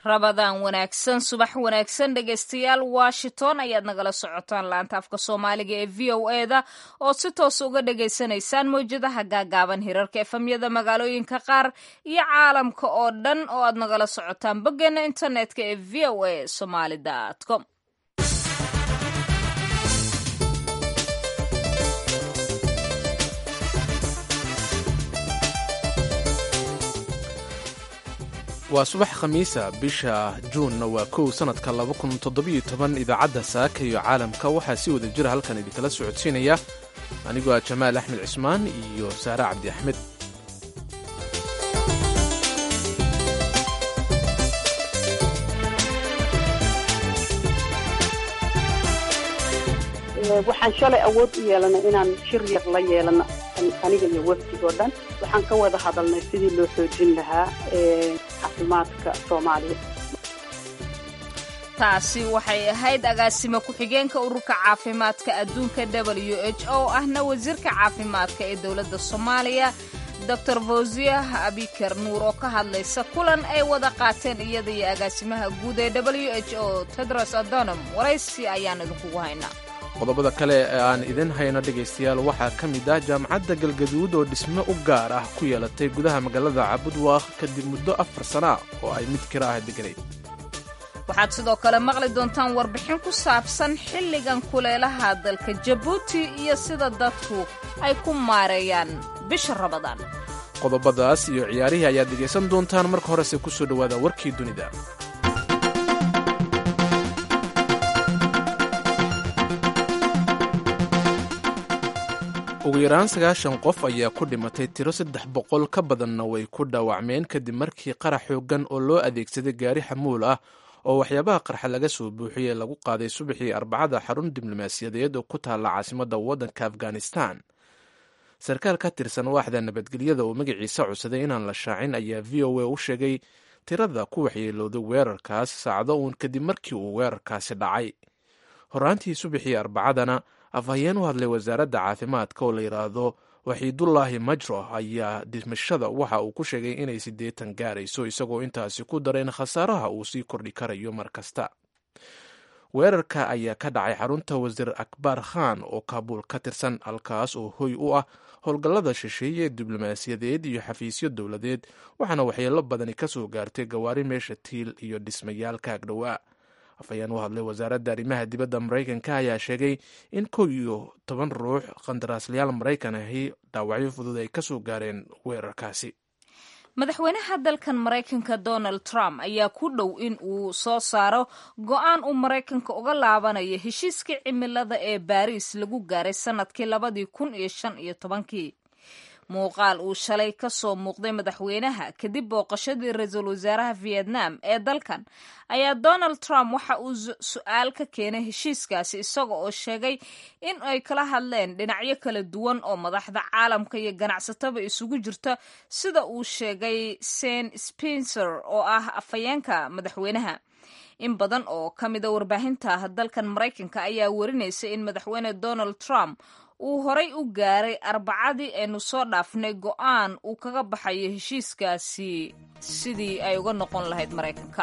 rabadaan wanaagsan subax wanaagsan dhegaystayaal washington ayaad nagala socotaan laanta afka soomaaliga ee v o e da oo si toos uga dhagaysanaysaan mawjadaha gaagaaban hirarka efamyada magaalooyinka qaar iyo caalamka oo dhan oo aad nagala socotaan boggeena internetka ee v o a somaly com waa subax khamiisa bisha juunna waa kow sannadka idaacadda saaka iyo caalamka waxaa si wada jira halkan idinkala socodsiinaya anigoo ah jamaal axmed cismaan iyo saare cabdi axmed waxaan shalay awood u yeelanay inaan shir yar la yeelano aniga iyo wafdigoo dhan waxaan ka wada hadalnay sidii loo xoojin lahaa caafimaadka soomaaliya taasi waxay ahayd agaasimo ku-xigeenka ururka caafimaadka adduunka w h o ahna wasiirka caafimaadka ee dowladda soomaaliya doctor fawziya abiker nuur oo ka hadlaysa kulan ay wada qaateen iyada iyo agaasimaha guud ee w h o tedros adonom waraysi ayaan idinkugu haynaa qodobada kale ee aan idin hayno dhegaystayaal waxaa ka mid ah jaamacadda galgaduud oo dhisme u gaar ah ku yeelatay gudaha magaalada cabudwaaq kadib muddo afar sana oo ay mid kira ah deganayd waxaad sidoo kale maqli doontaan warbixin ku saabsan xilligan kuleelaha dalka jabuuti iyo sida dadku ay ku maareeyaan bisha rabadaan qodobadaas iyo ciyaarihii ayaad dhegaysan doontaan marka horese ku soo dhowaada warkii dunida ugu yaraan sagaashan qof ayaa ku dhimatay tiro saddex boqol ka badanna way ku dhaawacmeen kadib markii qarax xoogan oo loo adeegsaday gaari xamuul ah oo waxyaabaha qarxa laga soo buuxiyey lagu qaaday subaxii arbacada xarun diblomaasiyadeed oo ku taalla caasimadda waddanka afghanistan sarkaal ka tirsan waaxda nabadgelyada oo magaciisa codsaday inaan la shaacin ayaa v o a u sheegay tirada ku waxyeelooday weerarkaas saacdo uun kadib markii uu weerarkaasi dhacay horaantii subaxii arbacadana afhayeen u hadlay wasaaradda caafimaadka oo la yidhaahdo waxiidullaahi majro ayaa dhimashada waxa uu ku sheegay inay siddeetan gaarayso isagoo intaasi ku daray in khasaaraha uu sii kordhi karayo mar kasta weerarka ayaa ka dhacay xarunta wasiir akbar khan oo kaabuul ka tirsan halkaas oo hoy u ah howlgallada shisheeye ee diblomaasiyadeed iyo xafiisyo dowladeed waxaana waxyeelo badani ka soo gaartay gawaari meesha tiil iyo dhismayaal ka agdhowaa afhayeen u hadlay wasaaradda arrimaha dibadda maraykanka ayaa sheegay in kow iyo toban ruux qandaraaslayaal maraykan ahi dhaawacyo fudud ay ka soo gaareen weerarkaasi madaxweynaha dalkan maraykanka donald trump ayaa ku dhow in uu soo saaro go-aan uu maraykanka uga laabanayo heshiiskii cimilada ee baariis lagu gaaray sanadkii labadii kun iyo shan iyo tobankii muuqaal uu shalay ka soo muuqday madaxweynaha kadib booqashadii ra-iisul wasaaraha vietnam ee dalkan ayaa donald trump waxa uu su-aal ka keenay heshiiskaasi isaga oo sheegay in ay kala hadleen dhinacyo kala duwan oo madaxda caalamka iyo ganacsataba isugu jirta sida uu sheegay sen spencer oo ah afhayeenka madaxweynaha in badan oo ka mida warbaahinta dalkan maraykanka ayaa warinaysa in madaxweyne donald trump uu horay u gaaray arbacadii aynu soo dhaafnay go-aan uu kaga baxayo heshiiskaasi sidii ay uga noqon lahayd maraykanka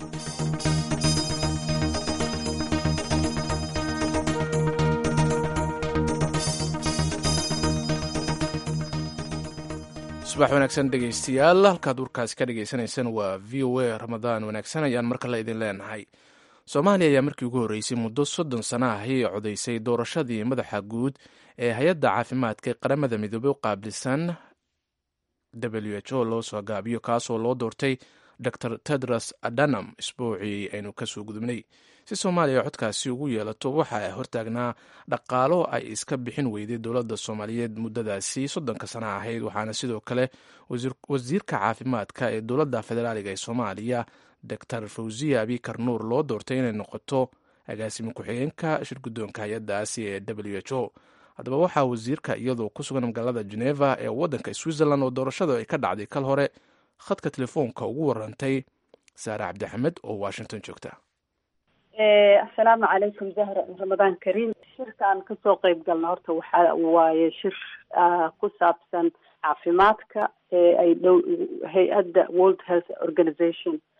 subax wanaagsan dhegaystayaal halkaad warkaasi ka dhagaysanaysaan waa v o a ramadaan wanaagsan ayaan mar kale idin leenahay soomaaliya ayaa markii ugu horreysay muddo soddon sana ahi codaysay doorashadii madaxa guud ee hay-adda caafimaadka ee qaramada midoobey u qaabilsan w h o loo soo gaabiyo kaasoo loo doortay dor tedros adanam isbuucii aynu kasoo gudubnay si soomaaliya codkaasi ugu yeelato waxa ay hortaagnaa dhaqaalo ay iska bixin weyday dowladda soomaaliyeed muddadaasi soddonka sana ahayd waxaana sidoo kale wasiirka caafimaadka ee dowladda federaaliga ee soomaaliya doctor fawziya abikar nuur loo doortay inay noqoto agaasimo ku-xigeenka shirguddoonka hay-addaasi ee w h o haddaba waxaa wasiirka iyadoo ku sugan magaalada geneva ee waddanka switzerland oo doorashada ay ka dhacday kal hore khadka telefoonka ugu warantay saare cabdixamed oo washington joogta assalaamu calaykum zahra ramadaan kariim shirkaan kasoo qeyb galna horta waxa waaye shir ku saabsan caafimaadka ee ay dhow hay-adda world health organization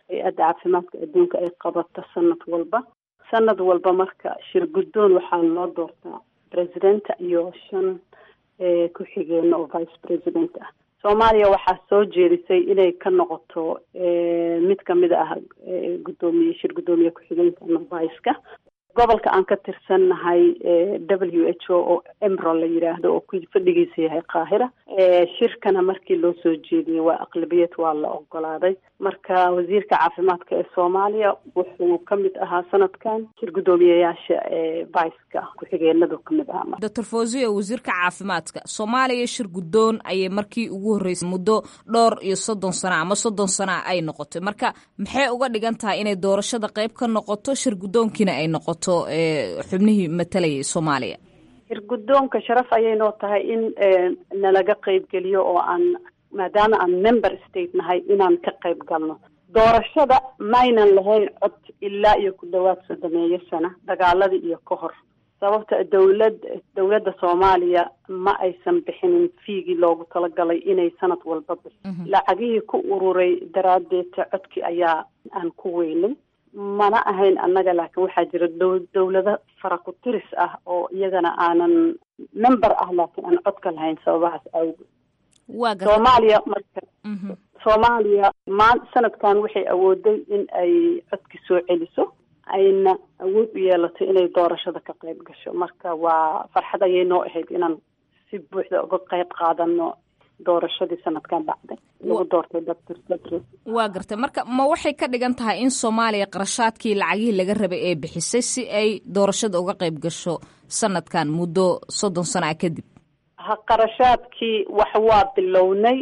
hay-adda caafimaadka adduunka ay qabato sanad walba sanad walba marka shir guddoon waxaa loo doortaa presidenta iyo shan ku-xigeena oo vice president ah soomaaliya waxaa soo jeedisay inay ka noqoto mid kamid ah guddoomiye shir guddoomiye ku-xigeenka ama vice-ka gobolka aan ka tirsannahay w h o oo emro la yidhaahdo oo ku fadhigiisa yahay qaahira shirkana markii loo soo jeediyey waa aqlabiyad waa la ogolaaday marka wasiirka caafimaadka ee soomaaliya wuxuu ka mid ahaa sanadkan shir guddoomiyeyaasha viceka ku-xigeenadu kamid ahaa doctor fawziya wasiirka caafimaadka soomaaliya shir guddoon ayay markii ugu horreysay muddo dhowr iyo soddon sana ama soddon sana ay noqotay marka maxay uga dhigan tahay inay doorashada qayb ka noqoto shir guddoonkiina ay noqoto xubnihii matalayay soomaaliya shir guddoonka sharaf ayay noo tahay in nalaga qeybgeliyo oo aan maadaama aan member state nahay inaan ka qayb galno doorashada maynan lahayn cod ilaa iyo ku dhawaad soddomeeyo sana dagaaladii iyo ka hor sababta dowlad dowladda soomaaliya ma aysan bixinin fiigii loogu talagalay inay sanad walba bixi lacagihii ku ururay daraaddeeta codkii ayaa aan ku weynay mana ahayn annaga laakiin waxaa jira dow dowlado fara ku tiris ah oo iyagana aanan member ah laakiin aan codka lahayn sababahaas awgeed soomaaliya marka soomaaliya maan sanadkan waxay awooday in ay codki soo celiso ayna awood u yeelato inay doorashada ka qayb gasho marka waa farxad ayay noo ahayd inaan si buuxda uga qayb qaadano doorashadii sanadkan dhacday lagu doortay doctor tedros waa gartay marka ma waxay ka dhigan tahay in soomaaliya qarashaadkii lacagihii laga rabay ee bixisay si ay doorashada uga qayb gasho sanadkan muddo soddon sana a kadib ha qarashaadkii wax waa bilownay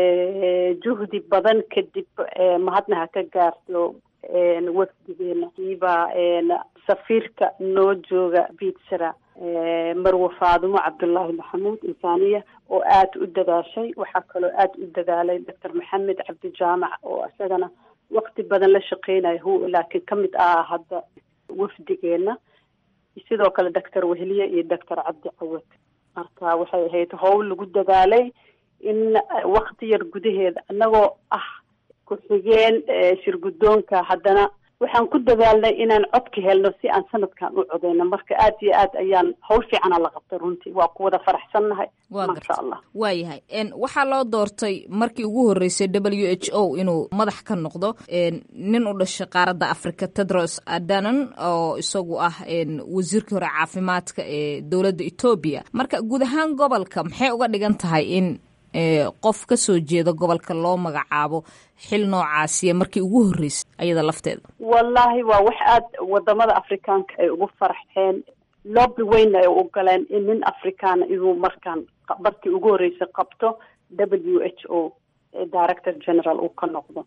juhdi badan kadib mahadna ha ka gaarto wafdigeena kiiba safiirka noo jooga bitsara marwe faadumo cabdullaahi maxamuud insaaniya oo aada u dadaashay waxaa kaloo aada u dadaalay doctor maxamed cabdijaamac oo isagana wakti badan la shaqeynaya hu laakiin ka mid ah hadda wafdigeena sidoo kale doctor wehliye iyo doctor cabdi cawad marka waxay ahayd howl lagu dadaalay in wakti yar gudaheeda annagoo ah ku-xigeen shir guddoonka haddana waxaan ku dadaalnay inaan codka helno si aan sanadkan u codeyno marka aada iyo aad ayaan hawl fiicana la qabtay runtii waa ku wada faraxsannahay maasha allah waa yahay waxaa loo doortay markii ugu horreysay w h o inuu madax ka noqdo nin u dhashay qaaradda africa tedros adanon oo isagu ah wasiirkii hore caafimaadka ee dowladda etoobiya marka guud ahaan gobolka maxay uga dhigan tahay in qof ka soo jeeda gobolka loo magacaabo xil noocaasiya markii ugu horreysay ayada lafteeda wallaahi waa wax aada wadamada afrikaanka ay ugu faraxeen loobi weynna ay u galeen in nin afrikaana inuu markaan markii ugu horreysay qabto w h o director general uu ka noqdo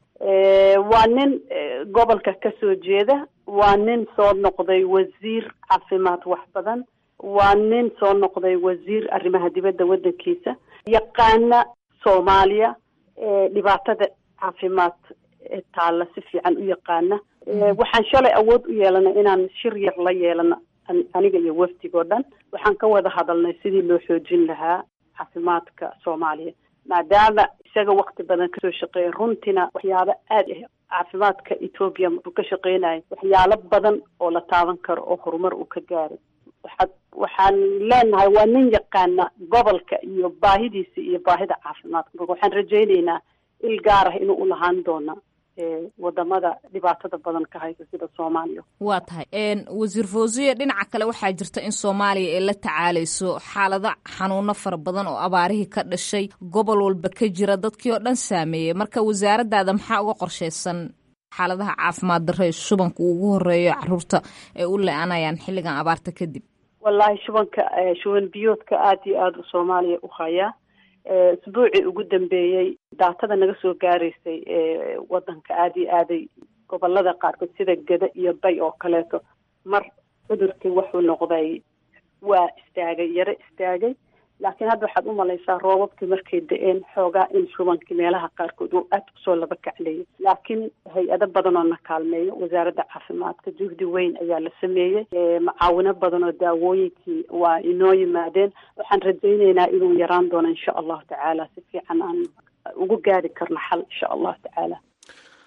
waa nin gobolka ka soo jeeda waa nin soo noqday wasiir caafimaad wax badan waa nin soo noqday wasiir arrimaha dibadda waddankiisa yaqaana soomaaliya dhibaatada caafimaad taalla si fiican u yaqaana waxaan shalay awood u yeelanay inaan shir yar la yeelano aniga iyo wafdigoo dhan waxaan ka wada hadalnay sidii loo xoojin lahaa caafimaadka soomaaliya maadaama isaga wakti badan kasoo shaqeeya runtiina waxyaabo aada ah caafimaadka etoobiya uu ka shaqeynayo waxyaalo badan oo la taaban karo oo horumar uu ka gaaray waxaad waxaan leenahay waa nin yaqaana gobolka iyo baahidiisa iyo baahida caafimaadka marka waxaan rajayneynaa il gaar ah inuu ulahaan doona wadamada dhibaatada badan ka haysa sida soomaaliya waa tahay wasiir fawziya dhinaca kale waxaa jirta in soomaaliya ay la tacaaleyso xaalado xanuuno fara badan oo abaarihii ka dhashay gobol walba ka jira dadkii oo dhan saameeyey marka wasaaraddaada maxaa uga qorsheysan xaaladaha caafimaad darre shubanka uu ugu horeeyo caruurta ay u le-anayaan xilligan abaarta kadib wallaahi shubanka shuban biyoodka aada iyo aada u soomaaliya u hayaa isbuucii ugu dambeeyey daatada naga soo gaaraysay wadanka aada iyo aaday gobolada qaarkood sida geda iyo bay oo kaleeto mar cudurkii wuxuu noqday waa istaagay yaro istaagay laakiin hadda waxaad u malaysaa roobabkii markay da-een xoogaa in shubankii meelaha qaarkood uu aada kusoo laba kacleeyay laakiin hay-ado badan oo na kaalmeeyo wasaaradda caafimaadka juhdi weyn ayaa la sameeyey macaawino badan oo daawooyinkii waa inoo yimaadeen waxaan rajayneynaa inuu yaraan doono insha allahu tacaala si fiican aan ugu gaari karno xal insha allahu tacaala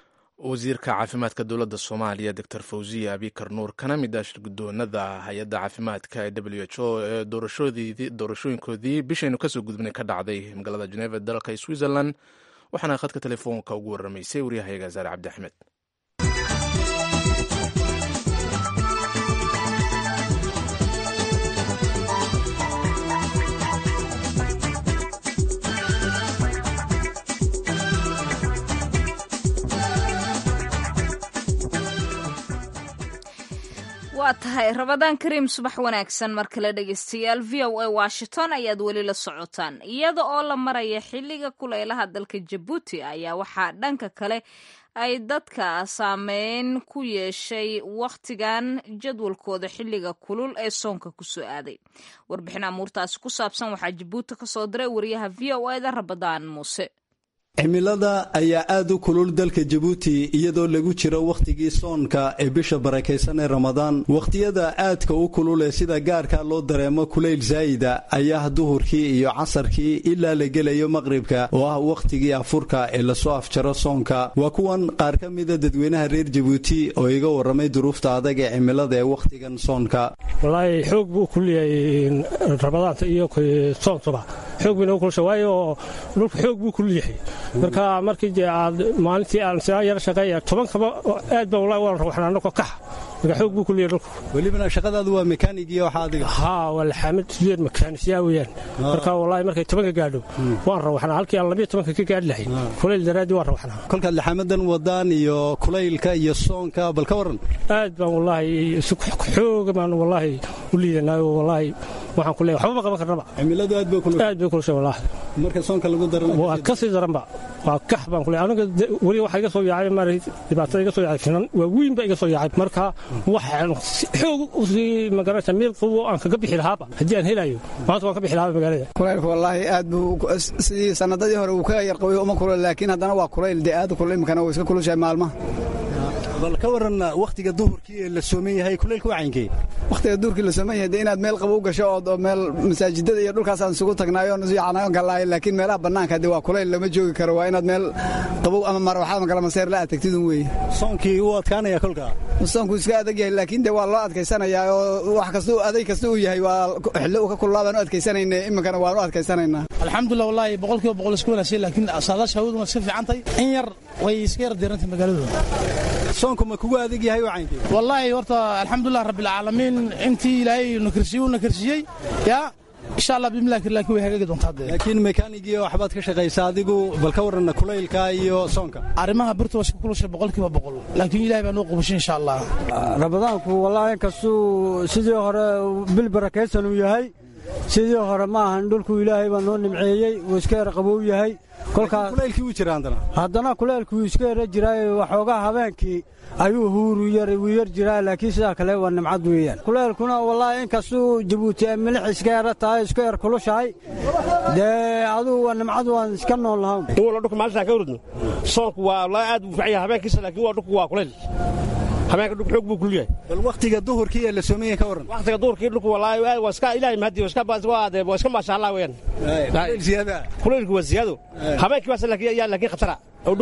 wasiirka caafimaadka dowladda soomaaliya doctor fawziya abikar nuur kana mid ah shirgudoonada hay-adda caafimaadka ee w h o ee doorashooyinkoodii bishaynu kasoo gudubnay ka dhacday magaalada geneva dalka switzerland waxaana khadka telefoonka ugu waramaysay waryahayaga zaare cabdi axmed waa tahay rabadaan kariim subax wanaagsan mar kale dhegeystayaal v o a washington ayaad weli la socotaan iyada oo la maraya xilliga kulaylaha dalka jabuuti ayaa waxaa dhanka kale ay dadka saameyn ku yeeshay wakhtigan jadwalkooda xilliga kulul ee soonka kusoo aaday warbixin amuurtaasi ku saabsan waxaa jabuuti kasoo diray wariyaha v o eda rabadaan muuse cimilada ayaa aad u kulul dalka jabuuti iyadoo lagu jiro wakhtigii soonka ee bisha barakaysan ee ramadaan wakhtiyada aadka u kulul ee sida gaarka loo dareemo kulayl saayida ayaa duhurkii iyo casarkii ilaa la gelayo maqribka oo ah wakhtigii afurka ee lasoo afjaro soonka waa kuwan qaar ka mida dadweynaha reer jabuuti oo iga warramay duruufta adag ee cimilada ee wakhtigan soonka walaahi xoog buu kulyahay ramadaanta iyo soontuba xoog bayna kulusha waayo dhulku xoog buu kulul yahay marka markii dee aad maalintii aan sidaa yar shaqeeya tobankaba aad baa wallahi waan rawaxnaa anagoo kaxa marka xoog buu kuliyay dhulku welibana shaqadaadu waa mekaanig iyo waxa adiga haa waa laxaamid sideed makaanisyaa weeyaan marka wallahi markay tobanka gaadho waan rawaxnaa halkii aan labiyo tobanka ka gaadhi lahay kulayl daraaddii waan rawaxnaa kolkaad laxaamadan wadaan iyo kulaylka iyo soonka bal ka warran aad baan wallaahi xooga baan wallaahi u liidanaayo wallaahi waxaan ku leeyahay waxba ma qaban karnaba cimiladu aad bay kulul aad bay kulushay wallaahi marka soonka lagu darana waa ka sii daranba waa kax baan ku leeyahay aniga weli waxa iga soo yaacay maray dhibaatada iga soo yaacay finan waa weyn baa iga soo yaacay marka waxaan xoog u sii magarata meel qabow aan kaga bixi lahaaba haddii aan helayo maanta waan ka bixi lahaaba magaalada kulaylku wallaahi aad buu sidii sanadadii hore uu ka yar qaboy uma kulul laakiin haddana waa kulayl dee aad u kulul imikana wuu iska kulushahay maalmaha bal ka waran wakhtiga duhurkii ee la sooman yahay kulaylka wacayinkee wakhtiga duhurkii la sooman yahay dee inaad meel qabow gasho oo meel masaajidada iyo dhulkaasaan isugu tagnaayo yacnayo galaayo laakiin meelaha bannaanka dee waa kulayl lama joogi karo waa inaad meel qabow ama marwaxad ama galamaseer la atagtidun weeye soonkii wuu adkaanaya kolka soonku iska adag yahay laakiin dee waa loo adkaysanayaa oo wax kasta aday kasta uu yahay waa xillo uu ka kululaa baan u adkaysanayna iminkana waan u adkaysanaynaa alxamdulilah wallaahi boqolkiiba boqol isku wanaagsan laakiin saadaasha hawadu waa iska fiican tahay in yar way iska yar diirantay magaaladooda soonku ma kugu adag yahay wacayinkee wallaahi horta alxamdulilah rabbilcaalamiin intii ilaahay nakarsiiyey u nakarsiiyey yaa insha allah bimillah laakiin way hagaagi doontaa dee laakiin mekaanigii waxbaad ka shaqaysaa adigu bal ka warranna kulaylka iyo soonka arrimaha birta waa iska kulushay boqolkiiba boqol laakiin ilahay baa noo qubashay insha allah ramadaanku wallaahi inkastuu sidii hore bil barakaysan uu yahay sidii hore ma ahan dhulku ilaahay baa noo nimceeyey wuu iska yar qabow yahay kulaylkii wuu jira haddana haddana kulaylku wuu iska yara jiraaye waxoogaa habeenkii ayuu huuru yar wuu yar jiraa laakiin sidaa kale waa nimcad weeyaan kulaylkuna wallaahi inkastuu jabuuti ay milix iska yara tahay iska yar kulushahay dee adugu waa nimcad waan iska nool lahawn wala dhulka maalintaa ka uridno soonku waa wallaahi aad buu fiican yahay habeenkiisa laakiin waa dhulku waa kulayl habeenka dhulku xoog buu kulul yahay bal wakhtiga duhurkii ee la soomaya ka warran wakhtiga duhurkii dhulku wallaahi waa iska ilaahay mahadi waa iska waa iska maasha allah weeyaan kulayl ziyaada kulaylku waa ziyaado habeenkii baase laakiin laakiin khatara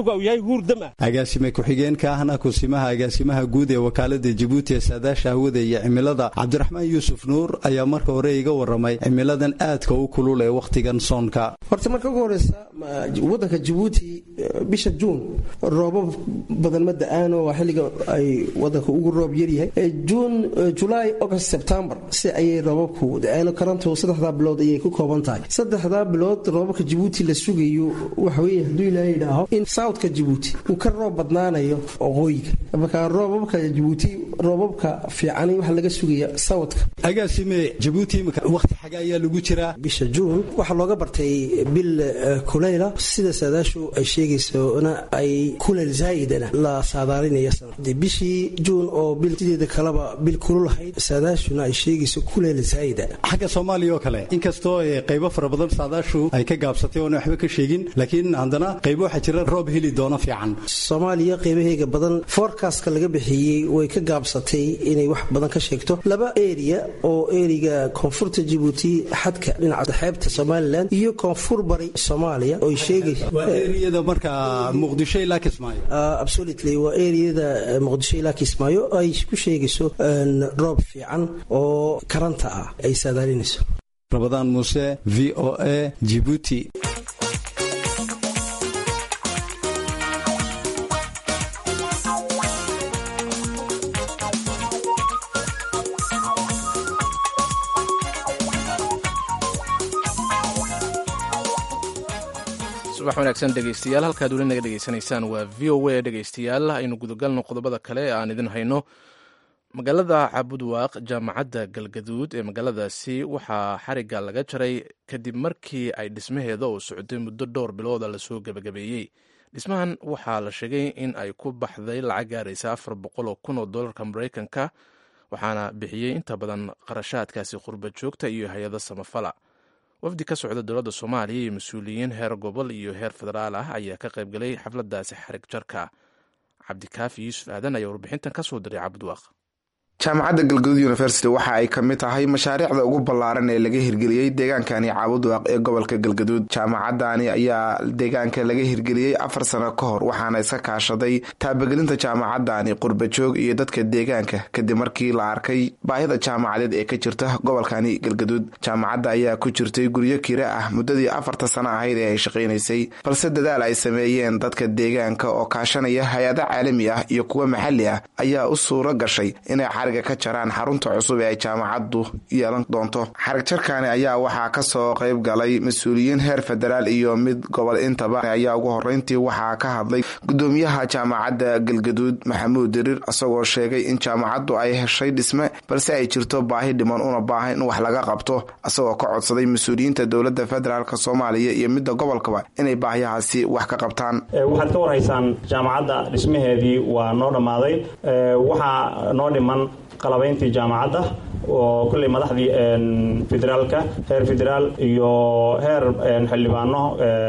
agaasime ku-xigeenka ahna kusimaha agaasimaha guud ee wakaalada jabuuti ee saadaasha hawada iyo cimilada cabdiraxmaan yuusuf nuur ayaa marka hore iga waramay cimiladan aadka u kulul ee wakhtigan soonka horta marka ugu horeysa wadanka jabuuti bisha juun roobab badan ma da-aan oo xilliga ay wadanka ugu roob yaryahay juun julaay august sebtembar si ayay roobabku da-aan karantu saddexdaa bilood ayay ku kooban tahay saddexdaa bilood roobabka jabuuti la sugayo waxaweye hadduu ilaahay idhaaho in southka jabuuti uu ka roob badnaanayo waqooyiga marka roobabka jabuuti roobabka fiicani waxaa laga sugaya southka agaasime jabuuti imika wakhti xaga ayaa lagu jiraa bisha juun waxaa looga bartay bil kulayla sida saadaashu ay sheegaysona ay kulayl zaa'idana la saadaalinaya bishii juun oo bil sideeda kaleba bil kululahayd saadaashuna ay sheegayso kulayl zaa'ida xagga soomaaliya oo kale inkastoo qaybo fara badan saadaashu ay ka gaabsatay oona waxba ka sheegin laakiin haddana qaybo waxaa jira roob heli doono fiican soomaaliya qaybaheega badan forecastka laga bixiyey way ka gaabsatay inay wax badan ka sheegto laba eriya oo eriga koonfurta jabuuti jabuuti xadka dhinaca xeebta somalilan iyo koonfur bari soomaaliya oo sheegaysa waa eriyada markaa muqdisho ilaa kismaayo absolutely waa eriyada muqdisho ilaa kismaayo ay ku sheegayso roob fiican oo karanta ah ay saadaalinayso rabadaan muuse v o a jibuuti subax wanaagsan dhegeystayaal halkaad weli naga dhegeysanaysaan waa v o a dhegeystayaal aynu gudagalno qodobada kale ee aan idin hayno magaalada cabudwaaq jaamacadda galgaduud ee magaaladaasi waxaa xarigga laga jaray kadib markii ay dhismaheeda oo socday muddo dhowr bilooda lasoo gebagabeeyey dhismahan waxaa la sheegay in ay ku baxday lacag gaaraysa afar boqol oo kun oo dollarka maraykanka waxaana bixiyey inta badan qarashaadkaasi qurba joogta iyo hay-ado samafala wafdi ka socda dowladda soomaaliya iyo mas-uuliyiin heer gobol iyo heer federaal ah ayaa ka qaybgalay xafladaasi xarig jarka cabdikaafi yuusuf aadan ayaa warbixintan ka soo diray cabudwaaq jaamacadda galgaduud university waxa ay ka mid tahay mashaariicda ugu ballaaran ee laga hirgeliyey deegaankani caabudwaaq ee gobolka galgaduud jaamacadani ayaa deegaanka laga hirgeliyey afar sano ka hor waxaana iska kaashaday taabagelinta jaamacadani qurbajoog iyo dadka deegaanka kadib markii la arkay baahida jaamacadeed ee ka jirta gobolkani galgaduud jaamacadda ayaa ku jirtay guryo kira ah muddadii afarta sano ahayd ee ay shaqaynaysay balse dadaal ay sameeyeen dadka deegaanka oo kaashanaya hay-ado caalami ah iyo kuwa maxalli ah ayaa u suuro gashay inay ka jaraan xarunta cusub ee ay jaamacaddu yeelan doonto xarig jarkani ayaa waxaa ka soo qayb galay mas-uuliyiin heer federaal iyo mid gobol intaba ayaa ugu horeyntii waxaa ka hadlay gudoomiyaha jaamacadda galgaduud maxamuud diriir isagoo sheegay in jaamacaddu ay heshay dhisme balse ay jirto baahi dhiman una baahan in wax laga qabto isagoo ka codsaday mas-uuliyiinta dowladda federaalk soomaaliya iyo midda gobolkaba inay baahiyahaasi wax ka qabtaan waxaad ka warhaysaan jaamacadda dhismaheedii waa noo dhammaaday waxaa noo dhiman qalabayntii jaamacadda oo kulley madaxdii federaalka heer federaal iyo heer xildhibaano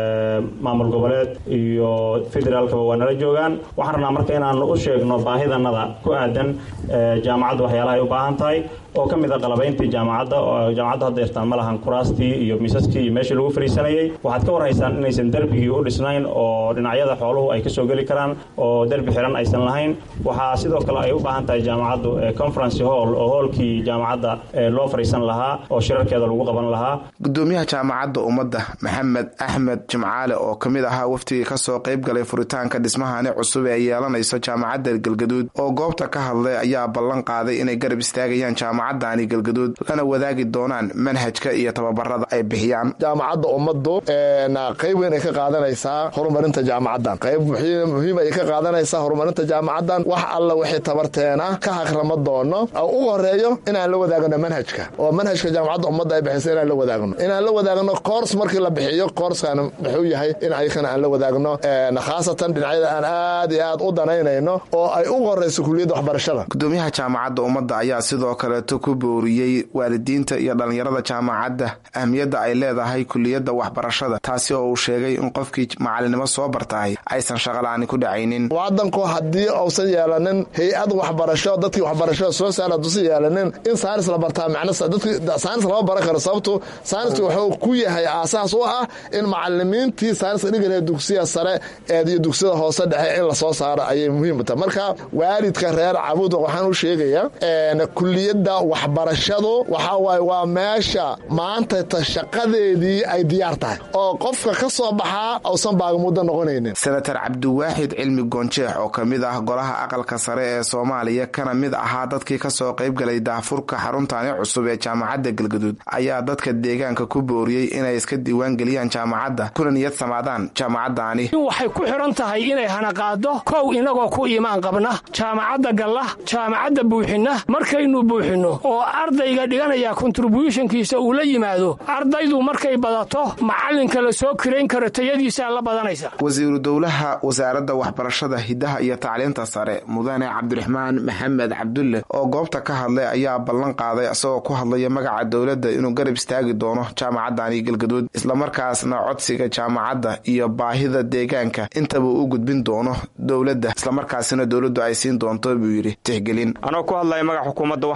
maamul goboleed iyo federaalkaba waa nala joogaan waxaan rabnaa marka inaanu u sheegno baahidanada ku aadan jaamacadda waxyaalaha ay u baahan tahay oo ka mid a qalabayntii jaamacadda oo jaamacadda hadda yartaan ma lahan kuraastii iyo miisaskii iyo meeshii lagu fadhiisanayay waxaad ka warhaysaan inaysan derbigii u dhisnayn oo dhinacyada xooluhu ay kasoo geli karaan oo derbi xiran aysan lahayn waxaa sidoo kale ay u baahan tahay jaamacaddu conference hall oo hoolkii jaamacadda loo fadhiisan lahaa oo shirarkeeda lagu qaban lahaa gudoomiyaha jaamacadda ummadda maxamed axmed jimcaale oo ka mid ahaa waftigii kasoo qayb galay furitaanka dhismahani cusub ee yeelanayso jaamacadda galgaduud oo goobta ka hadlay ayaa ballan qaaday inay garab istaagayaan jaamacadani galgaduud lana wadaagi doonaan manhajka iyo tababarada ay bixiyaan jaamacadda ummaddu qayb weyn ay ka qaadanaysaa horumarinta jaamacaddan qayb muhiim ay ka qaadanaysaa horumarinta jaamacaddan wax alla wixii tabarteena ka hagrama doono ugu horeeyo inaan la wadaagno manhajka oo manhajka jaamacadda ummadda ay bixisa inaan la wadaagno inaan la wadaagno koors markii la bixiyo koorskan muxuu yahay in ayakana aan la wadaagno khaasatan dhinacyada aan aad iyo aad u danaynayno oo ay ugu horeyso kuliyadda waxbarashada gudoomiyaha jaamacadda ummadda ayaa sidoo kaleeto ku booriyey waalidiinta iyo dhallinyarada jaamacadda ahmiyadda ay leedahay kuliyadda waxbarashada taasi oo uu sheegay in qofkii macalinimo soo bartahay aysan shaqala-aani ku dhacaynin wadanku haddii uusan yeelanin hay-ad waxbarasho dadkii waxbarashada soo saara dusan yeelanin in saanis la bartaa saanis lama baran karo sababtu saaniska wuxuu ku yahay aasaas u ah in macalimiintii saaniska dhigala dugsiya sare iyo dugsiyada hoose dhexe in lasoo saaro ayay muhiim tahay marka waalidka reer cabuud waxaan u sheegayaa kuliyadda waxbarashadu waxaa waaye waa meesha maanta ta shaqadeedii ay diyaar tahay oo qofka ka soo baxaa uusan baagamuuddo noqonaynin senator cabdiwaaxid cilmi goonjeex oo ka mid ah golaha aqalka sare ee soomaaliya kana mid ahaa dadkii kasoo qayb galay daafurka xaruntani cusub ee jaamacadda galgaduud ayaa dadka deegaanka ku booriyey inay iska diiwaan geliyaan jaamacadda kuna niyad samaadaan jaamacaddaani waxay ku xidhan tahay inay hanaqaado kow inagoo ku imaan qabna jaamacadda galla jaamacadda buuxinna markaynu buuxinno oo ardayga dhiganaya kontribuushonkiisa uu la yimaado ardaydu markay badato macallinka la soo kirayn karo tayadiisaa la badanaysa wasiiru dowlaha wasaaradda waxbarashada hiddaha iyo tacliinta sare mudane cabdiraxmaan maxamed cabdulle oo goobta ka hadlay ayaa ballan qaaday isagoo ku hadlaya magaca dowladda inuu garab istaagi doono jaamacaddani galgaduud islamarkaasna codsiga jaamacadda iyo baahida deegaanka intaba u gudbin doono dowladda islamarkaasina dowladdu ay siin doonto buu yidhi tixgelin anoo ku hadlaya magaca xukuumadda waxaan rabaa inaan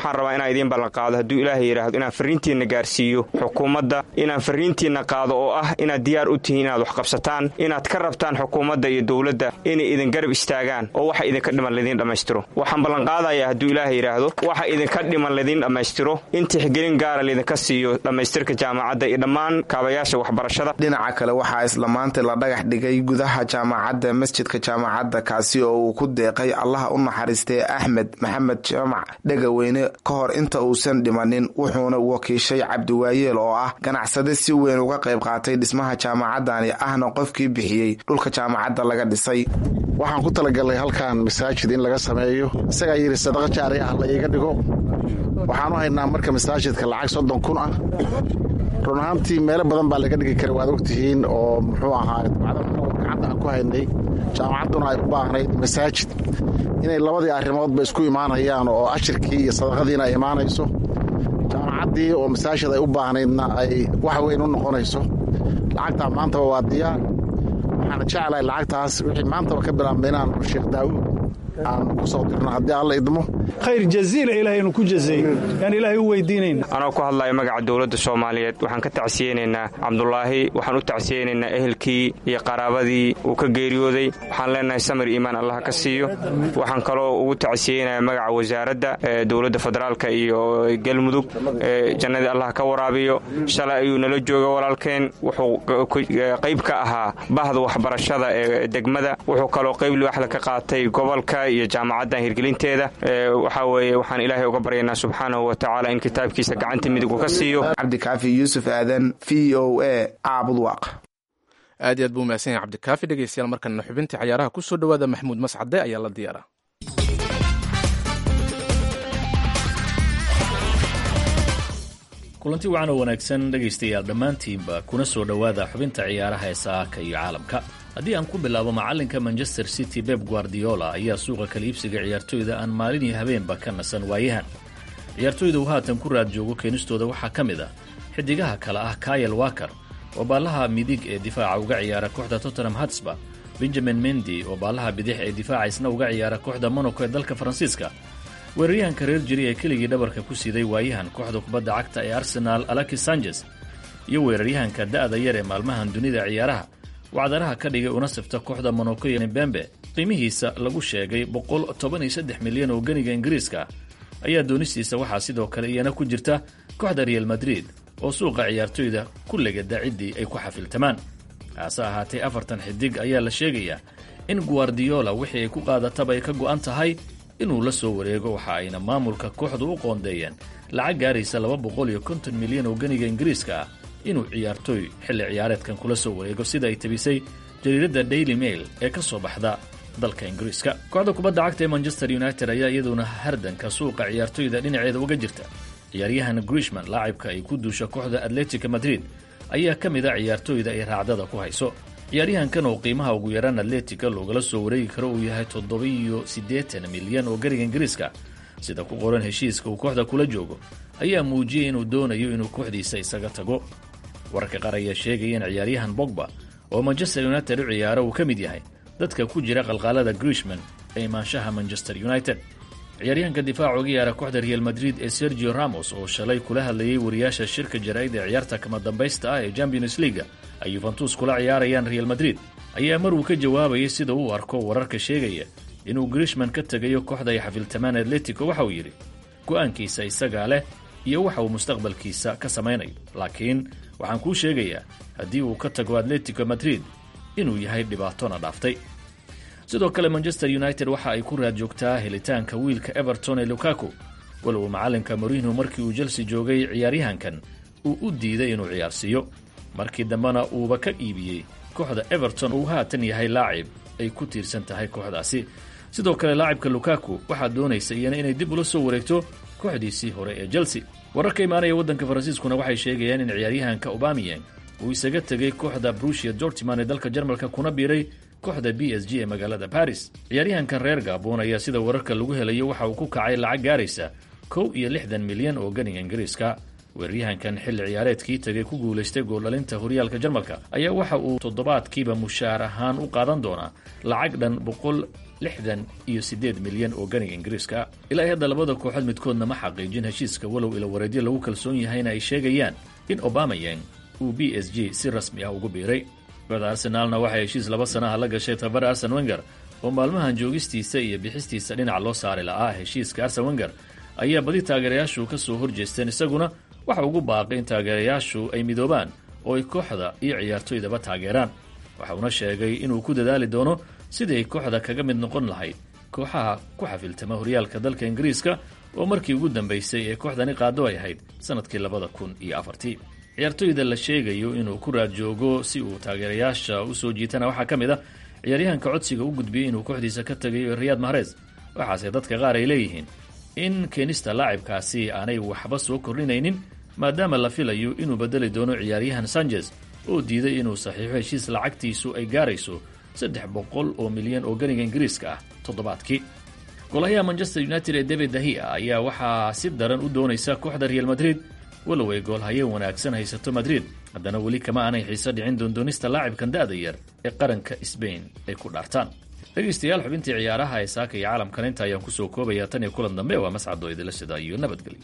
inaan idiin ballanqaado hadduu ilaahay yidhaahdo inaan farriintiinna gaarsiiyo xukuumadda inaan farriintiinna qaado oo ah inaad diyaar u tihiin inaad wax qabsataan inaad ka rabtaan xukuumadda iyo dowladda inay idin garab istaagaan oo waxa idinka dhiman laidiin dhammaystiro waxaan ballanqaadayaa hadduu ilaahay yidhaahdo waxa idinka dhiman laidiin dhammaystiro in tixgelin gaara laydinka siiyo dhammaystirka jaamacadda iyo dhammaan kaabayaasha waxbarashada dhinaca kale waxaa isla maanta la dhagax dhigay gudaha jaamacadda masjidka jaamacadda kaasi oo uu ku deeqay allaha u naxariistay axmed maxamed jaamac dhegaweyne ka hor inta uusan dhimanin wuxuuna wakiishay cabdiwaayeel oo ah ganacsade si weyn uga qayb qaatay dhismaha jaamacadani ahna qofkii bixiyey dhulka jaamacadda laga dhisay waxaan ku talagalnay halkan masaajid in laga sameeyo isagaa yidhi sadaqa jaari ah la iiga dhigo waxaan u haynaa marka masaajidka lacag soddon kun ah run ahaantii meelo badan baa laga dhigi kara waad ogtihiin oo muxuu ahaa gacanta aan ku haynay jaamacadduna ay u baahnayd masaajid inay labadii arrimoodba isku imaanayaan oo ashirkii iyo sadaqadiina ay imaanayso jaamacaddii oo masaajid ay u baahnaydna ay wax weyn u noqonayso lacagtaa maantaba waa diyaar waxaana jeclahay lacagtaas wixii maantaba ka bilaabna inaan sheekh daawuud aan ku soo dirno haddii alla idmo khayr jaziila ilahay inu ku jazeeyo yaan ilaahay u weydiinayn anoo ku hadlaya magaca dowladda soomaaliyeed waxaan ka tacsiyeynaynaa cabdulaahi waxaan u tacsiyeynaynaa ehelkii iyo qaraabadii uu ka geeriyooday waxaan leenahay samir iimaan allah ka siiyo waxaan kaloo ugu tacsiyeynayaa magaca wasaaradda dowladda federaalka iyo galmudug jannadii allah ka waraabiyo shalay ayuu nala jooga walaalkeen wuxuu qayb ka ahaa bahda waxbarashada ee degmada wuxuu kaloo qayb liwaxda ka qaatay gobolka iyo jaamacaddan hirgelinteeda waxaa weeye waxaan ilaahay uga baryaynaa subxaanahu wa tacaala in kitaabkiisa gacanta midig uu ka siiyo cabdikaafi yuusuf aadan v o a caabudwaaq aad iyo aad buu mahadsan yahay cabdikaafi dhegeystayaal markanna xubintii cayaaraha ku soo dhowaada maxamuud mascade ayaa la diyaara kulanti wacan oo wanaagsan dhegaystayaal dhammaantiinba kuna soo dhowaada xubinta ciyaaraha ee saaka iyo caalamka haddii aan ku bilaabo macallinka manchester city beb guardiola ayaa suuqa kala iibsiga ciyaartooyda aan maalin iyo habeenba ka nasan waayahan ciyaartooyda uu haatan ku raad joogo keenistooda waxaa ka mid ah xidigaha kale ah kayel waker oo baallaha midig ee difaaca uga ciyaara kooxda tottenham hatsba benjamin mendi oo baallaha bidix ee difaaca isna uga ciyaara kooxda monaco ee dalka faransiiska weeraryahanka reer jiri ee keligii dhabarka ku siiday waayahan kooxda kubadda cagta ee arsenaal alexis sanchez iyo weeraryahanka da'da yar ee maalmahan dunida ciyaaraha wacdaraha ka dhigay una sifta kooxda monaco iyo bembe qiimihiisa lagu sheegay boqol toban iyo saddex milyan oo ganiga ingiriiska ayaa doonistiisa waxaa sidoo kale iyana ku jirta kooxda real madrid oo suuqa ciyaartoyda ku legada ciddii ay ku xafiltamaan hase ahaatee afartan xidig ayaa la sheegayaa in guardiola wixii ay ku qaadataba ay ka go'an tahay inuu la soo wareego waxa ayna maamulka kooxdu u qoondeeyeen lacag gaaraysa laba boqol iyo konton milyan oo ganiga ingiriiska ah inuu ciyaartooy xilli ciyaareedkan kula soo wareego sida ay tabisay jariiradda daily mail ee ka soo baxda dalka ingiriiska kooxda kubadda cagta ee manchester united ayaa iyaduna hardanka suuqa ciyaartoyda dhinaceeda uga jirta ciyaaryahan grishman laacibka ay ku duusha kooxda atletica madrid ayaa ka mid a ciyaartooyda ay raacdada ku hayso ciyaaryahankan oo qiimaha ugu yaraan atletica loogala soo wareegi karo uu yahay toddoba-iyo siddeetan milyan oo gariga ingiriiska sida ku qoran heshiiska uu kooxda kula joogo ayaa muujiyey inuu doonayo inuu kooxdiisa isaga tago wararka qaar ayaa sheegaya in ciyaaryahan bogba oo manchester united u ciyaara uu ka mid yahay dadka ku jira qalqaalada grishman ee imaanshaha manchester united ciyaaryahanka difaaca uga yaara kooxda real madrid ee sergio ramos oo shalay kula hadlayay wariyaasha shirka jaraa'id ee ciyaarta kama dambaysta ah ee champions leaga ay yuventus kula ciyaarayaan real madrid ayaa mar uu ka jawaabayay sida uu arko wararka sheegaya inuu grishman ka tegayo kooxda ay xafiltamaan atletico waxa uu yidhi go'aankiisa isagaa leh iyo waxa uu mustaqbalkiisa ka samaynayo laakiin waxaan kuu sheegayaa haddii uu ka tago atletico madrid inuu yahay dhibaatona dhaaftay sidoo kale manchester united waxa ay ku raad joogtaa helitaanka wiilka everton ee lukaku walow macallinka morino markii uu chelsea joogay ciyaaryahankan uu u diiday inuu ciyaarsiiyo markii dambena uuba ka iibiyey kooxda everton uu haatan yahay laacib ay ku tiirsan tahay kooxdaasi sidoo kale laacibka lukaku waxaa doonaysa iyana inay dib ula soo wareegto kooxdiisii hore ee chelsea wararka imaanaya waddanka faransiiskuna waxay sheegayaan in ciyaaryahanka obamiyang uu isaga tegay kooxda brushia dortiman ee dalka jarmalka kuna biiray kooxda b s g ee magaalada baris ciyaaryahankan reer gabon ayaa sida wararka lagu helayo waxa uu ku kacay lacag gaaraysa kow iyo lixdan milyan oo ganiga ingiriiska weeraryahankan xilli ciyaareedkii tagay ku guulaystay gooldhalinta horyaalka jarmalka ayaa waxa uu toddobaadkiiba mushaar ahaan u qaadan doonaa lacag dhan boqol lixdan iyo siddeed milyan oo ganiga ingiriiska ilaa hadda labada kooxood midkoodna ma xaqiijin heshiiska walow ila wareedyo lagu kalsoon yahayna ay sheegayaan in obamayang uu b s g si rasmi ah ugu biiray kooxda arsenaalna waxay heshiis laba sanaha la gashay tababara arsen wenger oo maalmahan joogistiisa iyo bixistiisa dhinac loo saari la'aa heshiiska arsen wenger ayaa badi taageerayaashu ka soo horjeesteen isaguna waxa ugu baaqay in taageerayaashu ay midoobaan oo ay kooxda iyo ciyaartoydaba taageeraan waxa uuna sheegay inuu ku dadaali doono sidii ay kooxda kaga mid noqon lahayd kooxaha ku xafiltama horyaalka dalka ingiriiska oo markii ugu dambaysay ee kooxdani qaado ay ahayd sannadkii labada kun iyo afartii ciyaartoyda la sheegayo inuu ku raad joogo si uu taageerayaasha u soo jiitana waxaa ka mid ah ciyaaryahanka codsiga u gudbiyey inuu kooxdiisa ka tagayo riyaad mahrez waxaase dadka qaar ay leeyihiin in keenista laacibkaasi aanay waxba soo kordhinaynin maadaama la filayo inuu bedeli doono ciyaaryahan sanchez oo diiday inuu saxiixo heshiis lacagtiisu ay gaarayso saddex boqol oo milyan oo ganiga ingiriiska ah toddobaadkii golahayaha manchester united ee david dahia ayaa waxaa si daran u doonaysa kooxda real madrid walow ay goolhaye wanaagsan haysato madrid haddana weli kama aanay xiise dhicin doondoonista laacibkan da'da yar ee qaranka sbain ay ku dhaartaan dhegaystayaal xubintii ciyaaraha ee saaka iyo caalamkan inta ayaan kusoo koobayaa tan iyo kulan dambe waa mascadoo idila sida iyo nabadgelyo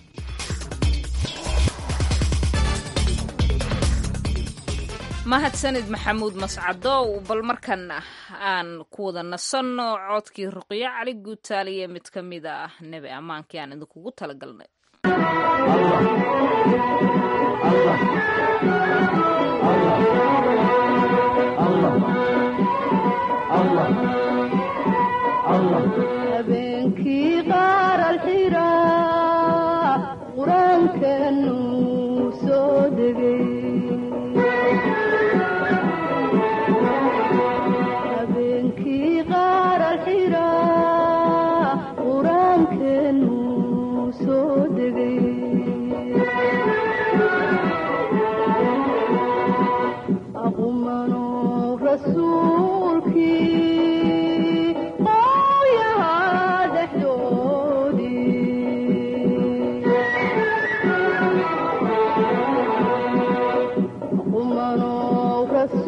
mahadsanid maxamuud mascadow bal markan aan ku wada nasanno codkii ruqyo cali guutaaliye mid ka mid ah nebi ammaankii aan idinkugu talagalnay habeenkii qaar alxira qur-aankanuu soo degay habeenkii qaar alxira qur-aankanuu soo degay aqumanuu rasuulkii qowyahaa aqumanuu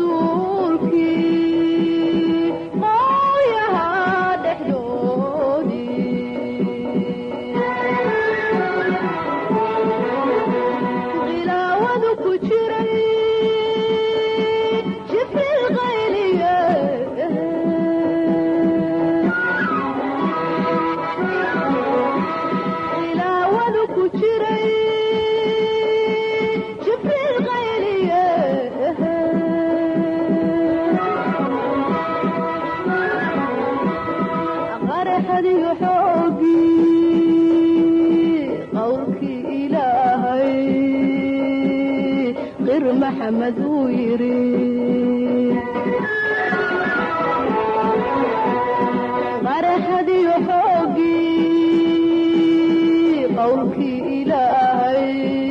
rasuulkii qowyahaa dhexdoodii khilaawadu ku jiray jibril qayliye khilaawadu ku jiray jibril qayliye qaraxadiyo xoogii qowlkii ilaahay qir maxamed uu yidhi qaraxadiyo xoogii qowlkii ilaahay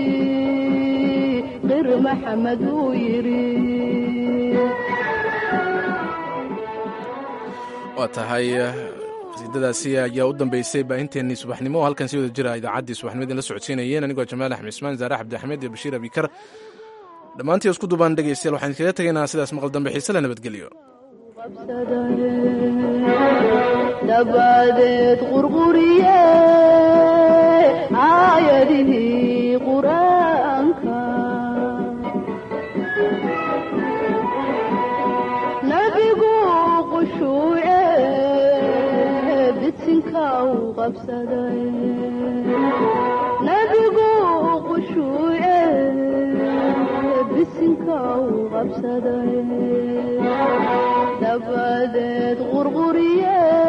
qir maxamed uu yidhi waa tahay qasiidadaasi ayaa u dambeysay baahinteennii subaxnimo oo halkan si wada jira idaacaddii subaxnimadii la socodsiinayeen anigoo jamaal axmed ismaan zaare cabdi axmed iyo bashiir abikar dhammaantii isku duubaan dhegaystayaal waxaan iskaga tegaynaa sidaas maqal dambe xiise la nabadgeliyo dabadeed qurquriye aayadihii qur-aanka nabigu qushuuce bisinka u qabsaday nabigu qushuuce bisinka u qabsaday dabadeed qurquriye